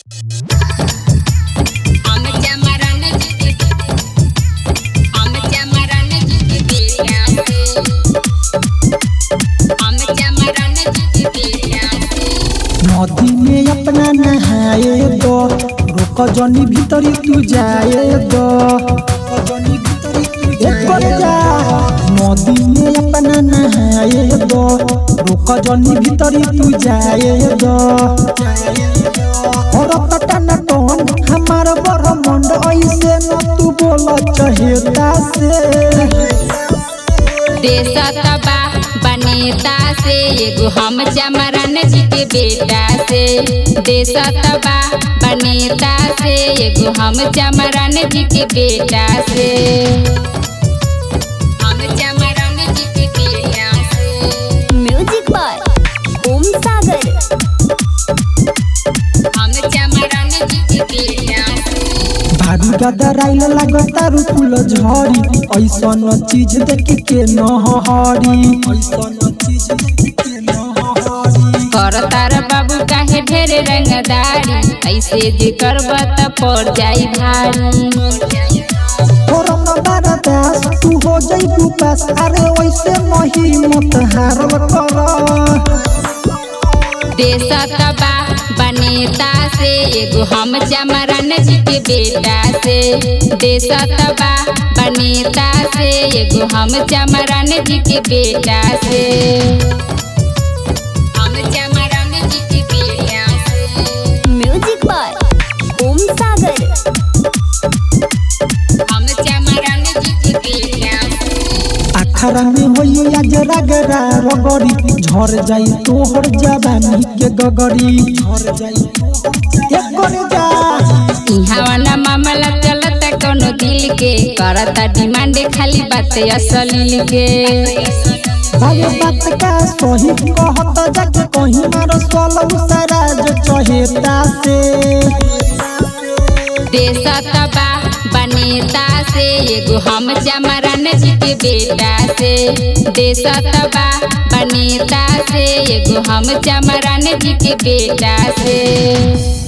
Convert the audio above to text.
नदी में अपना नहाए दो रोक जनी भीतरी तू जाए दो एकर जा नदी में अपना नहाए दो रोक जनी भीतरी तू जाए दो और पटन टोन हमार बड़ मंड ऐसे न तू बोल चहेता से देशतबा बनेता से एगो हम चमरन जी के बेटा से देशतबा बनेता से एगो हम चमरन जी के बेटा से हम चमरन जी के बेटा से म्यूजिक बाय ओम सागर हम चमरन जी के बेटा से भारी गदराइल लगतारू फूल झड़ी ऐसन चीज देख के न हरी ऐसन चीज देख के न हरी करतार बाबू काहे ढेरे रंगदारी ऐसे जे करब त पड़ जाई भारी फोरम बारदास तू हो जइबू पास अरे वैसे मही मत हारल कर देशतबा बनेता से एगो हम चमरन जी के बेटा से देशतबा बनेता से एगो हम चमरन जी के बेटा से हम चमरन जी के बेटा से म्यूजिक बाय ओम सागर हम चमरन जी के बेटा से अखरा में होई आज रगरा रगड़ी झर जाई तोहर जवानी के गगरी झर जाई एकर जा इहाँ वाला मामला चलता कोनो दिल के करता डिमांड खाली बात असली के भागे बात का सही कहत जाके कहीं मार सोलह सारा जो चहेता से देशतबा बनेता से एगो हम चमरन जी के बेटा से देशतबा बनेता से एगो हम चमरन जी के बेटा से